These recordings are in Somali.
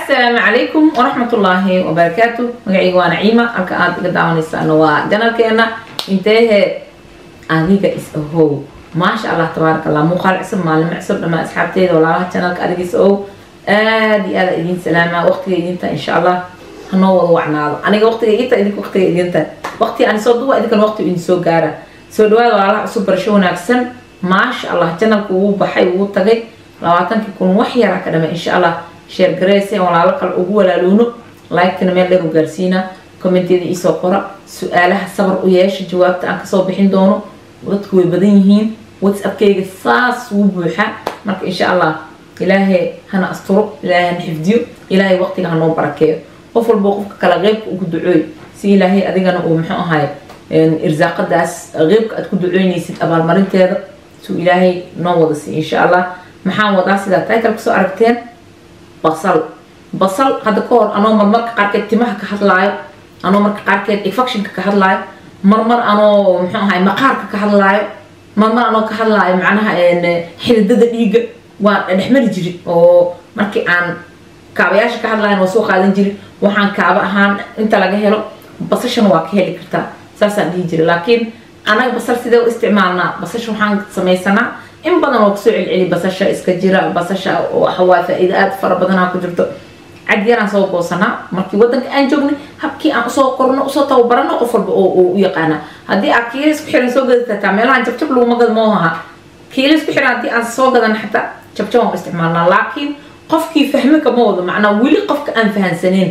asalaamu calaykum waraxmatullaahi wabarakaatu magacayga waa naciima halka aad iga daawanaysaana waa janalkeena inteehe adiga is ahow maasha allah tabaaraka allah muuqaal cusub maalimo cusub dhammaan asxaabteeda walaalaha janalka adiga is ahow aada iyo aada idiin salaama waqtiga idinta insha allah hanoo wada wacnaado aniga waqtiga idinta idinka waqtiga idinta waqti aan soo duwa idinkan waqti idin soo gaara soo dhawaada walaalaha cusub barasho wanaagsan maasha allah janalku wuu baxay wuu tagay labaatankii kun wax yaraa ka dhama insha allah sheer gareyse walaalo kale ugu walaaloono like-tana meel dheer u gaarsiina commenteeda iisoo qora su-aalaha sabar u yeesha jawaabta aan kasoo bixin doono dadku way badan yihiin whatsappkayga saas wuu buuxa marka insha allah ilaahay hana asturo ilaahay hana xifdiyo ilaahay waqtiga hanoo barakeeyo qof walbo qofka kale qeybka ugu ducooy si ilaahay adigana uu muxuu ahay irsaaqadaas qeybka aad ku ducoynaysid abaalmarinteeda suu ilaahay noo wada siiy insha allah maxaan wadaa sidaa title kusoo aragteen basal basal hadda ka hor anoo marmarka qaarkeed timaha ka hadlaayo anoo marka qaarkeed infectionka ka hadlaayo marmar anoo muxuu ahay maqaarka ka hadlaayo marmar anoo ka hadlaayo macnaha xididada dhiigga waa dhexmari jiri oo markii aan kaabayaasha ka hadlaayan waa soo qaadan jiri waxaan kaaba ahaan inta laga helo basashana waa ka heli kartaa saasaan dhihi jira laakiin anaga basal sidee u isticmaalnaa basasha waxaan samaysanaa in badan oo kusoo celceli basasha iska jira basasha waxawaa faa-iida aada fara badanaa ku jirto cad yaraan soo goosanaa markii wadanka aan joognay habkii aan usoo korno usoo tababarano qof walba oo u yaqaana haddii aad kiila isku xiran soo gadi kartaa meelahan jabjab laguma gad mooha kiila isku xiran haddii aan soo gadan xataa jabjab aan u isticmaalnaa laakiin qofkii fahmi kama wado macnaa weli qofka aan fahansaneen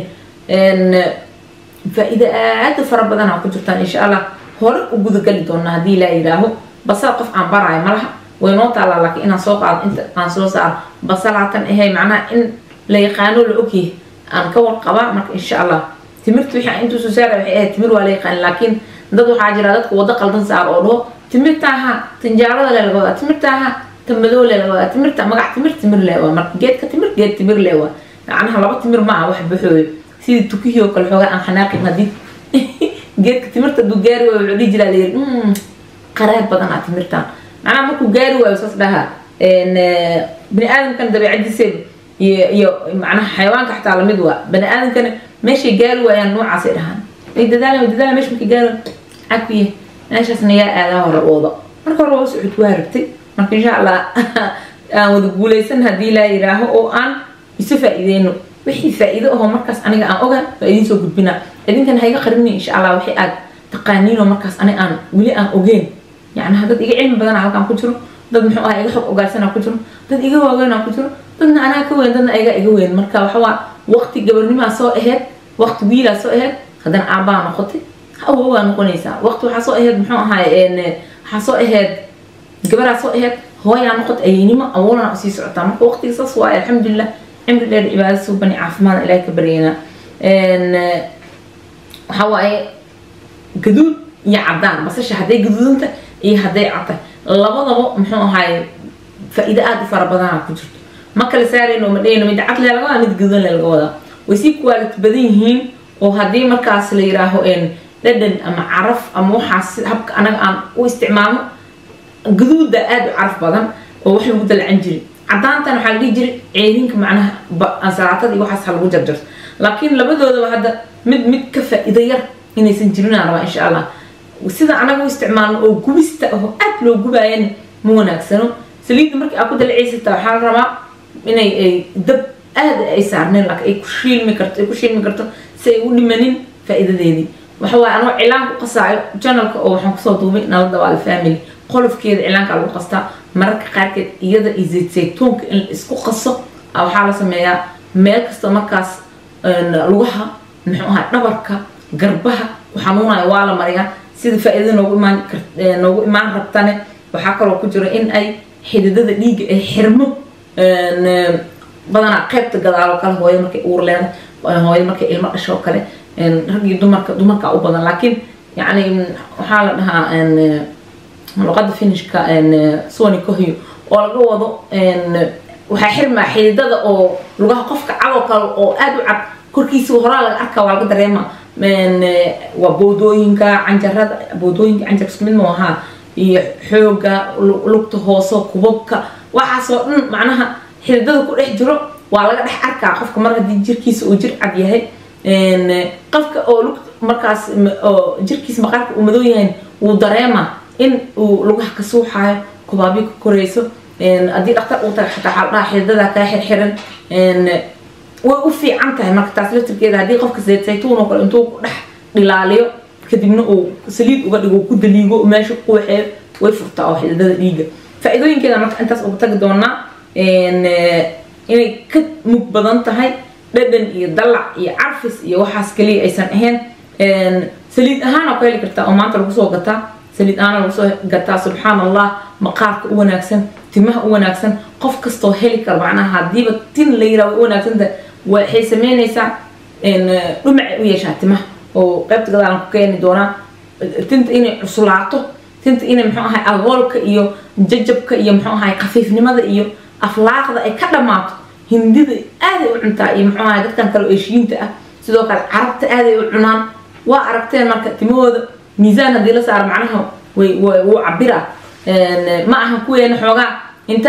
faa-iida aada fara badanaa ku jirtaan insha allah hore u gudagali doona haddii laa yidhaaho basal qof aan baraayo malaha way noo taalaa laakiin inaan soo qaado inta aan soo saaro basalaatan ahay macnaha in la yaqaano la ogyahay aan ka warqabaa marka insha allah timirta wixii intuu soo saara waxay ahayd timir waa la yaqaan laakiin dad waxaa jira dadka waddo qaldan saar oo dhaho timirtaaha tinjaalada le laga wadaa timirtaaha tamadoo le laga wadaa timirta magac timir timir le waa marka geedka timir geed timir le waa macnaha laba timir ma aha wax baxooyo sidii tukihii oo kale xoogaa aan xanaaqin haddii geedka timirta duu gaari waayo wuxuu dhihi jiraa layiri qaraab badan aa timirtaan macnaha markuu gaari waayo saas dhaha bani aadamkana dabeecadiiseeda iyo iyo macnaha xayawaanka xataa lamid waa bani aadamkana meeshay gaari waayaan noocaasay dhahaan way dadaala way dadaala meesha markay gaari cakuye meeshaasna yaa aadaa hore ooda marka hore waa socod waa rabtay marka insha allah aan wada guulaysan haddii laa yiraaho oo aan isu faa-iideyno wixii faa-iido ahoo markaas aniga aan oga waa idiin soo gudbinaa idinkana hayga qarini insha allah wixii aad taqaaniinoo markaas ani aan weli aan ogeyn yacni dad iga cilmi badana halkaan ku jiro dad muxuu ah iga xog ogaarsanaa ku jiro dad iga waaweynaa ku jiro dadna anaa ka weyn dadna iga iga weyn marka waxawaa waqti gabarnimaa soo aheyd waqti wiilaa soo aheyd haddana aabaa noqotay hawa waa noqonaysaa waqti waxaa soo aheyd muxuu ahaay waxaa soo aheyd gabaraa soo aheyd hooyaa noqotay ayeynimo awoolana usii socotaa marka waqtiga saas waaye alxamdulilah cimri dheer cibaada suubani caafimaad ilaahay ka baryeynaa waxaa waaye gaduud iyo cadaan basasha hadday gaduudanta iyo hadday cadtay labadaba muxuu ahaay faa-iido aada u fara badanaa ku jirto ma kala saarayno ma dhehayno mid cad lee laga wadaa mid gaduudan lee laga wadaa way sii kuwaalid badan yihiin oo haddii markaas la yiraaho dhadhan ama caraf ama waxaas habka anaga aan u isticmaalno gaduuda aada u caraf badan oo wax lagu dalacan jiri cadaantan waxaa la dhihi jiray ceedinka macnaha ansalaatada iyo waxaas ha lagu jarjarto laakiin labadoodaba hadda mid mid ka faa-iido yar inaysan jirinaan rabaa insha allah sida anaga u isticmaalno oo gubista aho aada loo gubaayana ma wanaagsano saliidda markii aa ku dalciysata waxaa la rabaa inay ay dab aada ay saarneen laakiin ay ku shiilmi karto ay ku shiilmi karto si ay u dhimanin faa-iidadeedii waxa waaye anoo cilaan ku qasaayo janalka oo waxaan kusoo duubay nala dabaal family qolofkeeda cilaanka lagu qastaa mararka qaarkeed iyada iyo zayt saytuunka in isku qaso waxaa la sameeyaa meel kasta markaas lugaha muxuu ahaa dhabarka garbaha ku xanuunayo waa la mariyaa sida faa-iidada noogu imaan noogu imaan rabtane waxaa kaloo ku jiro in ay xididada dhiigga ay xirmo badanaa qeybta gadaaloo kale hooyo markay uur leedahay hooyo markay ilmo dhasho kale raggii dumarka dumarka u badan laakiin yacni waxaa la dhahaa luqada finishka sony kohyo oo laga wado waxaa xirmaa xididada oo lugaha qofka cadoo kale oo aada u cad korkiisa horaa laga arkaa waa laga dareema waa boodooyinka canjarada boodooyinka canjar isku mid ma ahaa iyo xooga lugta hoose kubabka waxaasoo dhan macnaha xididada ku dhex jiro waa laga dhex arkaa qofka mar haddii jirkiisa uu jir cad yahay qofka oo lug markaas oo jirkiisa maqaarka uu madow yahay wuu dareema in uu lugaha ka suuxaayo kubaabi ka korayso haddii dhaktar uu taga xataa xaldhaha xididada kaa xirxiran way u fiican tahay marka taas laftirkeeda haddii qofka sayt saytuun oo kale intuu ku dhex dhilaaliyo kadibna uu saliid uga dhigo ku daliigo meesha ku waxeeyo way furtaa oo xididada dhiiga faa-iidooyinkeeda marka intaas uga tagi doonaa inay ka mug badan tahay dhadhan iyo dalac iyo carfis iyo waxaas kaliya aysan ahayn saliid ahaana ku heli kartaa oo maanta lagu soo gataa saliid ahaana lagu soo gataa subxaan allah maqaarka u wanaagsan timaha u wanaagsan qof kastoo heli karo macnaha haddiiba tin la yiraa way u wanaagsanta waxay sameynaysaa dhumacay u yeeshaa timaha oo qaybta gadaalan ku keeni doonaa tinta inay cuslaato tinta inay muxuu ahay agoolka iyo jajabka iyo muxuu ahay khafiifnimada iyo aflaaqda ay ka dhammaato hindida aaday u cuntaa iyo muxuu ahay dadkan kale oo eshiinta ah sidoo kale carabta aaday u cunaan waa aragteen marka timahooda miisaan haddii la saaro macnaha way wuu cabiraa ma aha kuweena xoogaa inta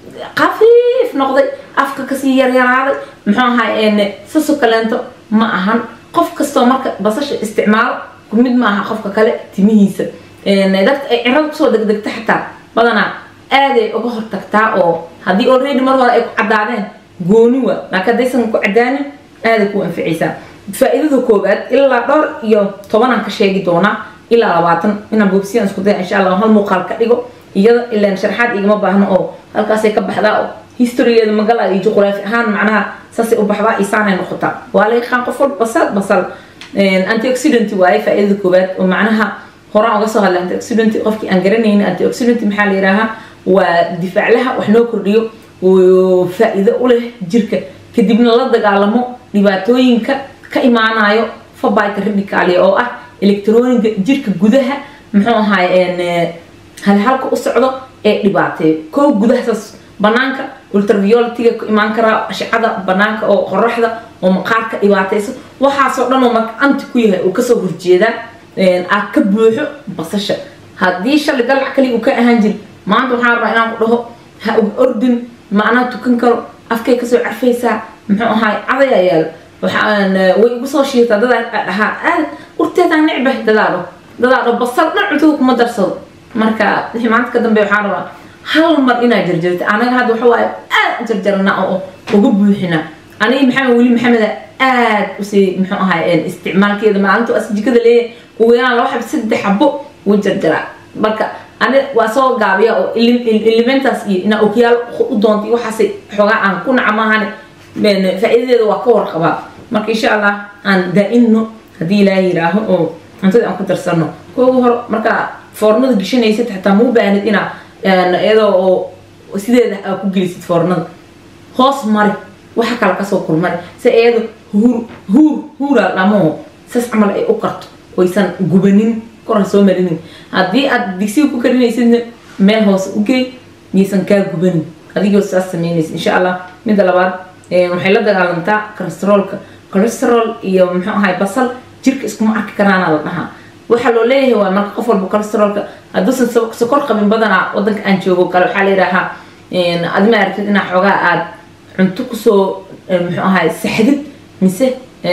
khafiif noqday afka kasii yaryaraaday muxuu ahay saso kaleento ma ahan qof kastoo marka basasha isticmaalo mid ma aha qofka kale timihiisa dadka ay cirada kusoo degdegta xataa badanaa aaday uga hortagtaa oo haddii already mar hore ay ku caddaadeen gooni waa laakiin haddaysan ku caddaanin aaday ku anficaysaa faa-iidada koowaad ilaa dhowr iyo tobanaan ka sheegi doonaa ilaa labaatan inaan boobsiyaan isku daya insha allah hal muuqaal ka dhigo iyada ilaan sharaxaad igama baahno oo halkaasay ka baxdaa oo historygeeda magala iyo juqraafi ahaan macnaha saasay u baxdaa isaanay noqotaa waa la yaqaan qof walba basal basal antioxidant waaye faa-iidada koowaad oo macnaha horaan uga soo hadlay antioxidant qofkii aan garanaynin antioxidant maxaa la yidhaahaa waa difaaclaha wax noo kordhiyo oo faa-iido u leh jirka kadibna la dagaalamo dhibaatooyinka ka imaanayo fabayka radicalia oo ah electroniga jirka gudaha muxuu ahaay halhalka u socdo ee dhibaateeyo koo gudahasaas banaanka ultravioletiga ku imaan karaa ashcada banaanka oo qoraxda oo maqaarka dhibaataysa waxaasoo dhan oo marka anti ku yahay uu kasoo horjeedaa aad ka buuxo basasha haddii shalay dalac kaliya uu ka ahaan jiri maanta waxaan rabaa inaan ku dhaho ha uga ordin ma anaa tukan karo afkay kasoo carfaysaa muxuu ahaay cadayaa yaalo waxaan way igu soo shiirtaa dadaa dhahaa aad urteedaan necbah dadaadho dadaadho basal dhan cuntada kuma darsado marka wixii maanta ka dambe waxaan rabaa hal mar inaa jarjarta anaga hadda waxa waaye aad jarjarana oo uga buuxina aniga maxamed weli maxameda aad usii muxuu ahaay isticmaalkeeda maalinta as jikada leeyahay ugu yaraan laba xab saddex xabo wuu jarjaraa marka ani waa soo gaabiya oo elementaas iyo inaa okiyaal u doonta iyo waxaasay xoogaa aan ku naca maahane faa-iidadeeda waa ka warqabaa marka insha allah aan daa-inno haddii ilaaha yiraaho oo cuntada aan ku darsano kooga hor markaa foornada geshanaysid xataa muu baahnid inaa iyadoo oo sideeda aa ku gelisid foornada hoos mari waxa kale kasoo kulmari si iyado huur huur huuraa dhamaho sas camal ay u karto oysan gubanin koran soo marinin haddii aad digsiga ku karinaysidna meel hoose u geey yaysan kaa gubanin adigoo saas sameynaysa insha allah midda labaad waxay la dagaalantaa cholesteroolka cholesterol iyo muxuu ahay basal jirka iskuma arki karaana la dhahaa waxaa loo leeyahay waa marka qof walba cholesteroolka hadduusan sokor qabin badanaa wadanka aan joogo kale waxaa la yidhaahaa adima aragtid inaa xoogaa aad cunto kusoo muxuu ahay saxdid mise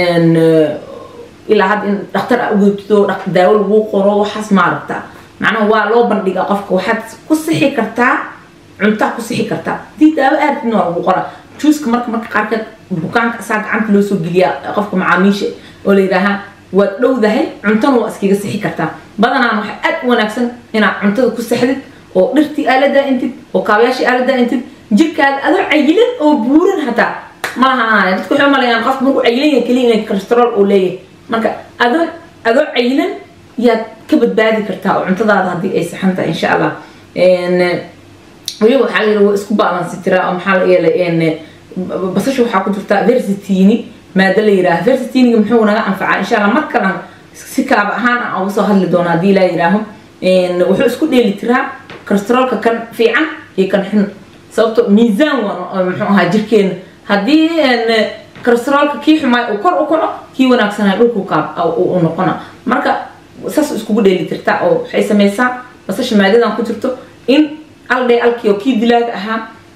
ilaa hadda in dhakhtar a ugeetido daawo lagu qoro waxaas ma aragtaa macnaha waa loo bandhigaa qofka waxaad ku sixi kartaa cuntaa ku sixi kartaa hadii daawo aadin waa lagu qoraa juuska marka marka qaarkeed bukaanka asaa gacanta loo soo geliyaa qofka macaamiisha oo la yidhaahaa waad dhowdahay cuntana waa iskaga sixi kartaa badanaan waxaa aad u wanaagsan inaad cuntada ku sixdid oo dhirtii aala daa-intid oo kaabayaashii aala daa-intid jirkaada adoo cayilan oo buuran hataa malaha aanaya dadka waxay umalayaan qofka markuu cayilan yahay keliya inay cholesterool uu leeyahay marka adoo adoo cayilan yaad ka badbaadi kartaa oo cuntadaada haddii ay saxan tahay insha allah weliba waxaa la yidhi waa isku baalansi tiraa oo maxaa la yeelay basasha waxaa ku jirta versitini maada la yidhaaha versitiniga muxuu naga anfacaa insha allah mar kalan si kaaba ahaan aan uga soo hadli doono haddii laa yidhaaho wuxuu isku dheeli tiraa cholesteroolka kan fiican iyo kan xun sababto miisaan waan muxuu ahaa jirkeena haddii cholesteroolka kii xumaay uu kor u kaco kii wanaagsanaa dhulku kaab u noqona marka saas iskugu dheeli tirtaa oo waxay samaysaa basasha maadadan ku jirto in aldhay alkii oo kii dilaaga ahaa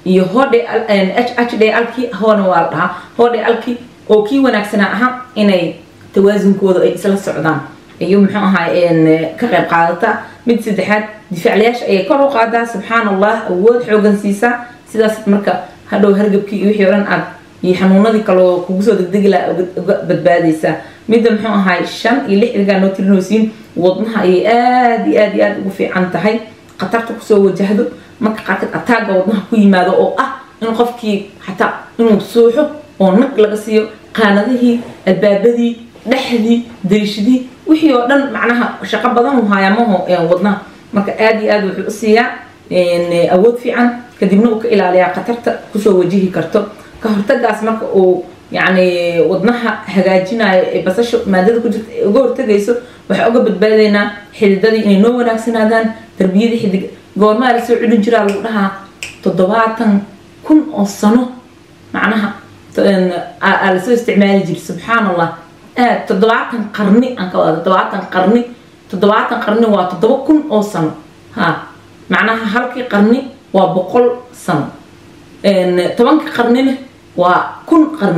iyo hodhe h d alkii hoona waa la dhahaa hodhe alkii oo kii wanaagsanaa ahaa inay tawaasunkooda ay isla socdaan iyo muxuu ahaa ka qayb qaadata mid saddexaad difaaclayaasha ayay kor u qaadaa subxaan allah awood xoogan siisaa sidaas marka hadhow hargabkii iyo wixii o dhan aad iyo xanuunadii kaloo kugu soo degdegi laha uga badbaadaysaa midda muxuu ahay shan iyo lix iligaa noo tirinaysiin wadnaha ayay aada iyo aad iyo aada ugu fiican tahay khatarta kusoo wajahdo marka qaarkeed ataaga wadnaha ku yimaado oo ah in qofkii xataa inuu suuxo oo nag laga siiyo qaanadihii albaabadii dhexdii dariishadii wixii oo dhan macnaha shaqo badan uu hayaamaho wadnaha marka aada iyo aada wuxuu u siiyaa awood fiican kadibna uu ka ilaaliyaa khatarta kusoo wajihi karto ka hortagaas marka uu yacni wadnaha hagaajinayo ee basasha maadada ku jirta ee uga hortagayso waxaa uga badbaadaynaa xididadii inay noo wanaagsanaadaan tarbiyadii xidig goormaa lasoo celin jiraa lagu dhahaa toddobaatan kun oo sano macnaha aa lasoo isticmaali jiri subxaan allah aad toddobaatan qarni aan ka wada toddobaatan qarni toddobaatan qarni waa toddoba kun oo sano ha macnaha halkii qarni waa boqol sano tobanka qarnina waa kun qarni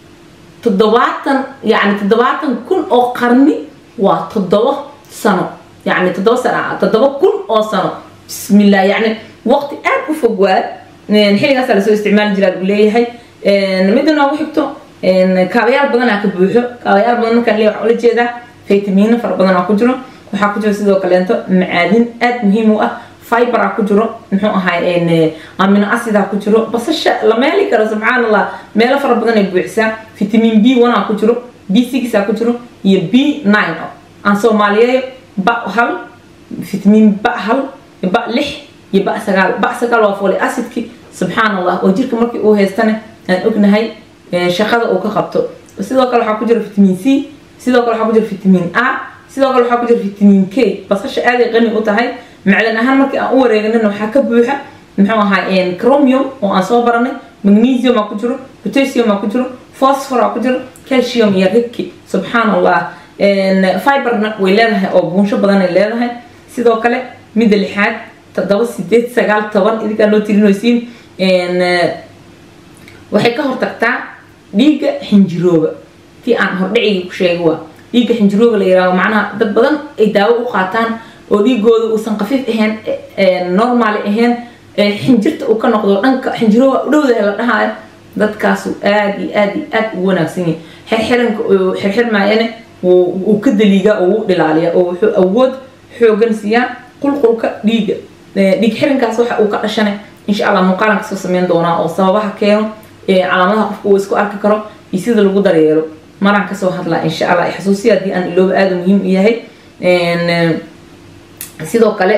toddobaatan yani toddobaatan kun oo qarni waa toddoba sano yani toddoba sano toddoba kun oo sano bismillah yani waqti aada u fog waa xilligaasaa lasoo isticmaali jiraa lagu leeyahay midda noogu xigto kaabayaal badanaa ka buuxo kaabayaal badan markaan leeyahay waxaa ula jeedaa faytamiino fara badanaa ku jiro waxaa ku jiro sidoo kaleento macaadin aada muhiim u ah fiberaa ku jiro muxuu ahay amino acida ku jiro basasha la meeli karo subxaan allah meelo fara badan ay buuxisaa vitamin b one aa ku jiro b six aa ku jiro iyo b nine aan soomaaliyeeyo ba hal vitamin ba hal ba lix iyo ba sagaal ba sagaal waa folic acidki subxaan allah oo jirka markii uu haystana aan ognahay shaqada uu ka qabto sidoo kale waxaa ku jira vitamin c sidoo kale waxaa ku jira vitamin a sidoo kale waxaa ku jira vitamin k basasha aaday qani u tahay macdan ahaan markii aan u wareeganina waxaa ka buuxa muxuu ahaa chromium oo aan soo baranay magnesium aa ku jiro potassium aa ku jiro phosphor aa ku jiro calcium iyo ribki subxaan allah fiberna way leedahay oo buunsho badan ay leedahay sidoo kale midda lixaad toddoba sideed sagaal toban idinkaa noo tirinaysiin waxay ka hortagtaa dhiigga xinjirooga tii aan hordhicigii ku sheegay waa dhiigga xinjirooga la yihaaho macnaha dad badan ay daawo u qaataan oo dhiigooda uusan qafiif ahayn normaali ahayn xinjirta uu ka noqdo dhanka xinjirooga u dhowdaha la dhahaayo dadkaasu aada iyo aada iyo aada ugu wanaagsan yahay xirxiranka xirxirmaayana uu ka daliigaa oo u dhilaaliya oo wuxuu awood xoogan siiyaa qulqulka dhiigga dhiig xirankaas waxa uu ka dhashanay insha allah muuqaalan kasoo sameyn doonaa oo sababaha keeno calaamadaha qofka uu isku arki karo iyo sida lagu daryeelo maraan kasoo hadlaa insha allah xasuusiya haddii aan ilooba aada muhiim u yahay sidoo kale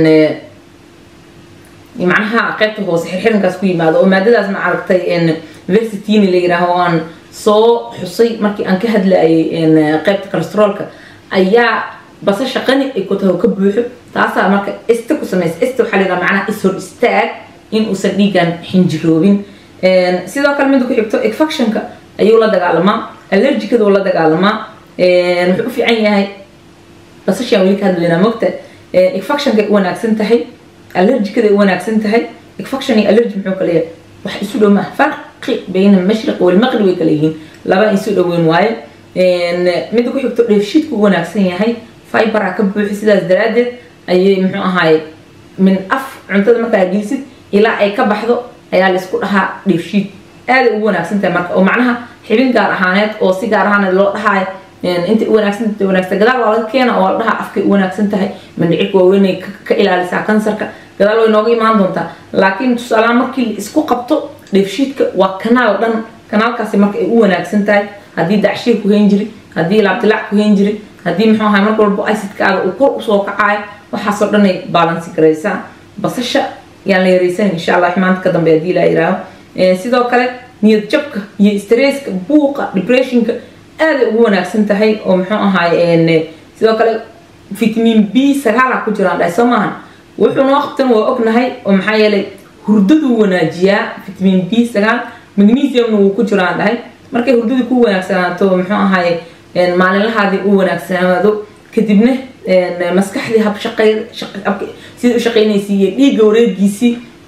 macnaha qaybta hoose xirxirankaas ku yimaado oo maadadaas ma aragtay versitini la yiraaho aan soo xusay markii aan ka hadlayay qaybta cholesteroolka ayaa basasha qani ay ku tahay ka buuxo taasaa marka ista ku samaysa ista waxaa la yidhaha macnaha ishor istaag in uusan dhiigan xinjiroobin sidoo kale mida ku xigto infectionka ayuu la dagaalamaa allergicada uu la dagaalamaa wuxuu u fiican yahay basashaan weli ka hadlaynaa mogta infectionka u wanaagsan tahay allergicada u wanaagsan tahay infection iyo allergy muxuu kala yahay wax isu dhow maaha farqi bayna almashriq walmaqrib way kala yihiin laba isu dhoweyn waaye mida ku xigto dheefshiidku u wanaagsan yahay fiberaa ka buuxi sidaas daraadeed ayay muxuu ahaaye min af cuntada markaa gelisid ilaa ay ka baxdo ayaa laysku dhahaa dheefshiid aaday ugu wanaagsan tahay marka oo macnaha xibin gaar ahaaneed oo si gaar ahaaneed loo dhahaayo intay u wanaagsan tahay wanaagsan gadaal waa laga keena oo la dhahaa afkay u wanaagsan tahay mandhicirka waaweynay ka ilaalisaa kansarka gadaal way nooga imaan doontaa laakiin tusaalahaan markii la isku qabto dheefshiidka waa kanaal dhan kanaalkaasi marka ay u wanaagsan tahay haddii dacshiir ku hayn jiri haddii laabdilaac ku hayn jiri haddii muxuu ahay mar walbo acidkaaga uu kor usoo kacayo waxaasoo dhan ay baalansi garaysaa basasha yaan la yaraysanin insha allah maanta ka dambe haddii laa yiraaho sidoo kale niyad jabka iyo stresska buuqa depressionka aaday ugu wanaagsan tahay oo muxuu ahaay sidoo kale vitamin b sagaala ku jiraan dhahay soo maahan wuxuu noo qabtan waa ognahay oo maxaa yeelay hurdaduu wanaajiyaa vitamin b sagaal magnesiumna wuu ku jiraan dhahay markay hurdadii ku wanaagsanaato muxuu ahaay maalinlahaadii u wanaagsanaado kadibna maskaxdii hab shaqay sidii u shaqaynaysay iyo dhiigga wareegiisii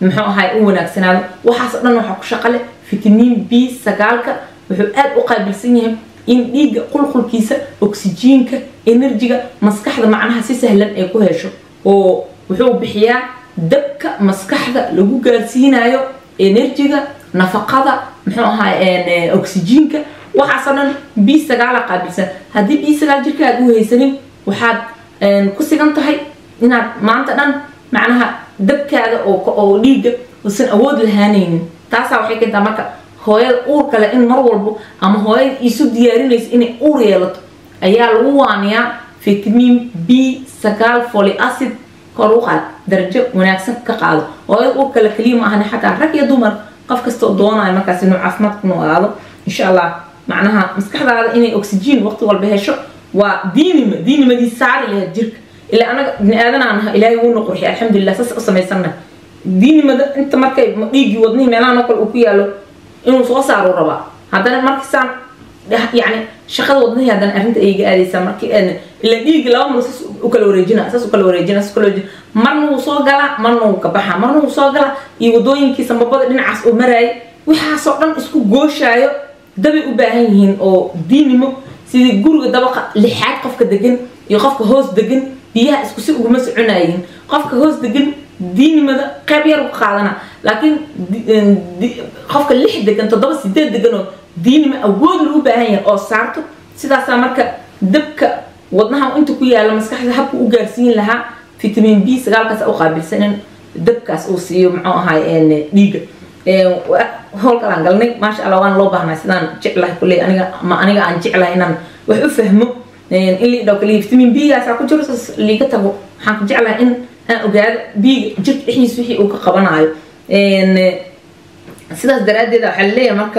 muxuu ahay u wanaagsanaado waxaas o dhan waxaa ku shaqale fitamiin b sagaalka wuxuu aad u qaabilsan yahay in dhiigga qulqulkiisa oksijiinka enerjiga maskaxda macnaha si sahlan ay ku hesho oo wuxuu bixiyaa dabka maskaxda lagu gaarsiinayo enerjiga nafaqada muxuu ahay oksijiinka waxaasoo dhan b sagaala qaabilsan haddii b sagaal jirkaaga u haysanin waxaad ku sigan tahay inaad maanta dhan macnaha dabkaada oo dhiigga uusan awood lahaanaynin taasaa waxay keentaa marka hooyada uur kale in mar walbo ama hooyada isu diyaarinayso inay uur yeelato ayaa lagu waaniyaa fitamiin b sagaal foli acid kor u qaad darajo wanaagsan ka qaado hooyada uur kale keliya ma ahani xataa rag iyo dumar qof kastoo doonayo markaas inuu caafimaad ku noolaado insha allah macnaha maskaxdaada inay oxygen waqti walba hesho waa diinima diinimadii saari lahayd jirka ilaa anaga bini aadanaan naha ilaahay wuuna qurxiy alxamdulilah saas u samaysanna diinimada inta markay dhiiggii wadnihii meelaha nokal uu ku yaalo inuu soo saaro rabaa haddana markiisaan yani shaqada wadnihii haddana arrinta ayga aadaysaa markii ila dhiiggi laba mar saas u kala wareejina saas u kala wareejina saas u kala wareejina marna wuu soo galaa marna wuu ka baxaa marna wuu soo galaa iyo wadooyinkii sambabada dhinacaas uu maraayay waxaasoo dhan isku gooshaayo dabay u baahan yihiin oo diinimo sidii guriga dabaqa lixaad qofka degan iyo qofka hoos degan biyaha isku si uguma soconayiin qofka hoos degan diinimada qayb yar u qaadana laakiin qofka lix degan toddoba sideed degan oo diinima awood lagu baahan yahay oo saarto sidaasaa marka dabka wadnaha inta ku yaala maskaxda habka u gaarsiin lahaa fitamiin b sagaalkaas u qaabilsan in dabkaas uu siiyo muxuu ahay dhiiga howlkalaan galnay maasha allah waan loo baahnaa sidaan jeclahay kulley aniga ama aniga aan jeclahay inaan wax u fahmo in liidhaw kaliya vitamin b gaasaa ku jiro saas liiga tago waxaan ku jeclahay in aan ogaado biiga jirka dhexdiisa wixii uu ka qabanayo sidaas daraaddeeda waxaa laleeyahay marka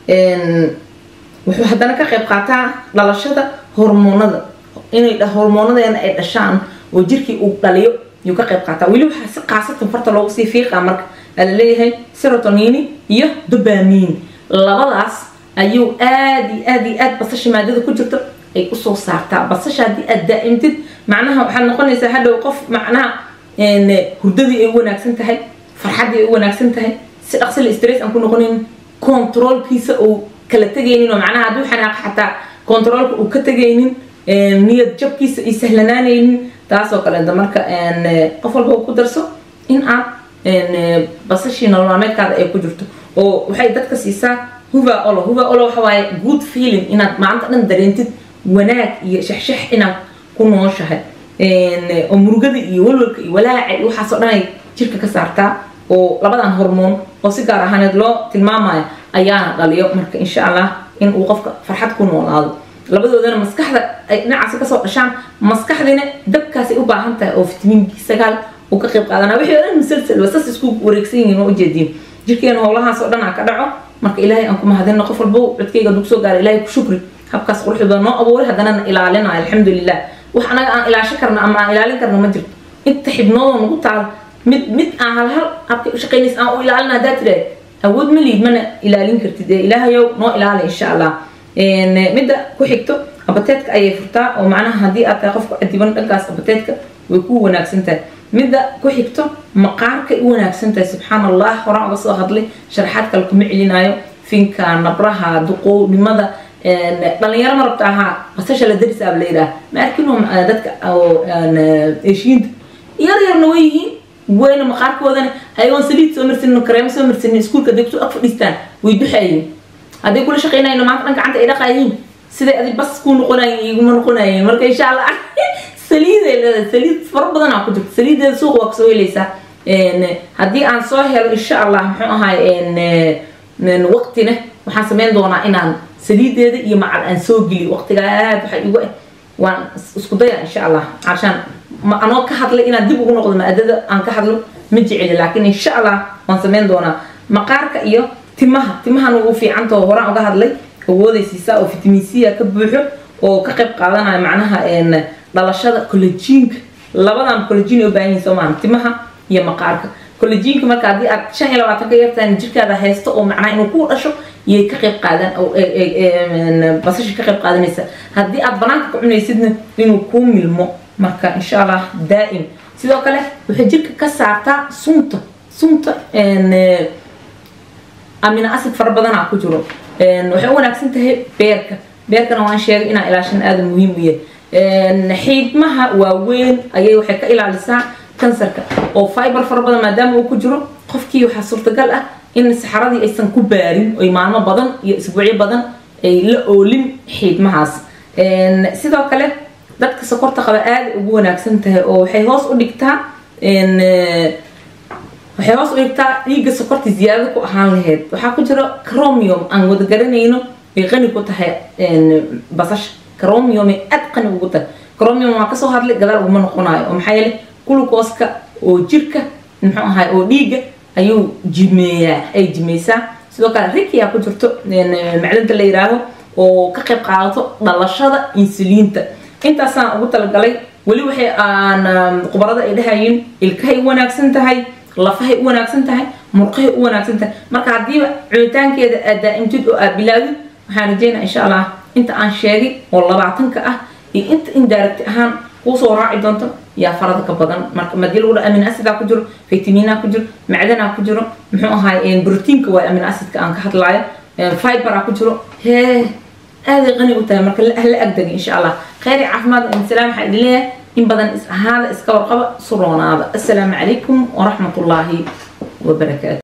wuxuu haddana ka qayb qaataa dhalashada hormoonada inay hormoonadeena ay dhashaan oo jirkii uu dhaliyo yuu ka qayb qaataa weli waxaa si qaasatan farta loogu sii fiiqaa marka aa laleeyahay serotonini iyo dobamin labadaas ayuu aad iyo aad iyo aad basasha maadada ku jirto ay usoo saartaa basasha haddii aad daa'imtid macnaha waxaad noqonaysaa hadhow qof macnaha hurdadii ay u wanaagsan tahay farxaddii ay u wanaagsan tahay si dhaqsila stress aan ku noqonin controlkiisa uu kala tegaynin oo macnaha hadduu xanaaq xataa controlka uu ka tegaynin niyad jabkiisa ay sahlanaanaynin taasoo kaleeta marka qof walba ku darso in aad basashii nolol maalmeedkaada ay ku jirto oo waxay dadka siisaa huva olo huva olo waxa waaye good feeling inaad maanta dhan dareentid wanaag iyo shaxshax inaad ku nooshahay oo murugada iyo walwalka iyo walaaca iyo waxaasoo dhan ay jirka ka saartaa oo labadan hormoon oo si gaar ahaaneed loo tilmaamayo ayaana dhaliyo marka insha allah in uu qofka farxad ku noolaado labadoodana maskaxda ay dhinacaasi kasoo dhashaan maskaxdina dabkaasay u baahan tahay oo fitamiin b sagaal uu ka qayb qaadanaa wixii oo dhan musalsal wasas isku wareegsan yihiin oo ujeediin jirkeena howlahaas oo dhan aa ka dhaco marka ilaahay aan ku mahadino qof walbo codkayga dug soo gaara ilaahay ku shukri habkaas quruxda badan noo abuuray haddana na ilaalinayo alxamdulilah wax anaga aan ilaasho karno ama aan ilaalin karno ma jirto inta xibnoodoo nagu taal mid mid aan hal hal habka u shaqaynays aan u ilaalina haddaa tiraad awood ma liid mana ilaalin kartid ee ilaahayow noo ilaali insha allah midda ku xigto abateedka ayay furtaa oo macnaha haddii aad tahay qofka cadiban dhankaas abateedka way ku wanaagsan tahay midda ku xigto maqaarkay u wanaagsan tahay subxaan allah horaan uga soo hadlay sharaxaad kale kuma celinayo finka nabraha duqownimada dhalinyaro ma rabta ahaa basasha la darisaaba la yidhaah ma arkin dadka eshiinta yar yarna way yihiin wayna maqaarkoodana ayagoon saliid soo marsanin kareemo soo marsanin iskuulka day kusoo ag fadhiistaan way duxayiin hadday kula shaqaynayno maanta dhan gacanta ay dhaqayiin siday adi bas kuu noqonayeen iguma noqonayeen marka insha allah saliiday leedahay saliid fara badan aa ku jirta saliideeda suuqa waa kasoo helaysaa haddii aan soo helo insha allah muxuu ahay waqtina waxaan sameyn doonaa inaan saliideeda iyo macal aan soo geliyo waqtiga aad waxa igu ah waan isku daya insha allah cashaan ma anoo ka hadlay inaan dib ugu noqdo maadada aan ka hadlo ma jeceli laakiin insha allah waan sameyn doonaa maqaarka iyo timaha timahan ugu fiicantao horaan uga hadlay awoodaysiisaa oo vitamin c ka buuxo oo ka qayb qaadanaya macnaha dhalashada collajiinka labadan collajiin ay u baahan yihin soo maaha timaha iyo maqaarka collajiinka marka haddii aad shan iyo labaatan ka yartaan jirkaada haysto oo macnaha inuu ku dhasho iyay ka qayb qaadan basasha ka qayb qaadanaysa haddii aad banaanka ka cunaysidna inuu kuu milmo marka insha allah daa'im sidoo kale waxay jirka ka saartaa sunta sunta amino acid fara badanaa ku jiro waxay u wanaagsan tahay beerka beerkana waan sheegay inaa ilaashan aada muhiim u yahay xiidmaha waaweyn ayay waxay ka ilaalisaa kansarka oo fiber fara badan maadaama uu ku jiro qofkii waxaa suurtagal ah in saxaradii aysan ku baarin oy maalmo badan iyo isbuucyo badan ay la oolin xiidmahaas sidoo kale dadka sokorta qaba aada ugu wanaagsan tahay oo waxay hoos u dhigtaa waxay hoos u dhigtaa dhiigga sokorta ziyaadada ku ahaan lahayd waxaa ku jiro cromium aan wada garanayno ay qani ku tahay basasha cromium ay aad qani ugu tahay cromium waa kasoo hadlay gadaal uguma noqonayo oo maxaa yeelay glucooska oo jirka muxuu ahay oo dhiigga ayuu jimeeyaa ay jimeysaa sidoo kale rikia ku jirto macdanta la yiraahdo oo ka qayb qaadato dhalashada insuliinta intaasaan ugu talagalay weli waxay aan khubarada ay dhahayiin ilkahay u wanaagsan tahay lafahay u wanaagsan tahay murqahay u wanaagsan tahay marka haddiiba cunitaankeeda aad daa'imtid oo aad bilaawdid waxaan rajeynaa insha allah inta aan sheegay oo labaatanka ah iyo inta indirect ahaan kuusoo raaci doonto yaa farada ka badan marka madii lagu dha amin acidaa ku jiro vitamina ku jiro macdanaa ku jiro muxuu ahaay brotiinka waay amin acidka aan ka hadlaayo fiberaa ku jiro hee aaday qani u tahay marka la agdagi insha allah khayri caafimaad insalaam waxaa idin leeyahay in badan is ahaada iska warqaba suroonaada assalaamu calaykum waraxmat ullaahi wabarakaatu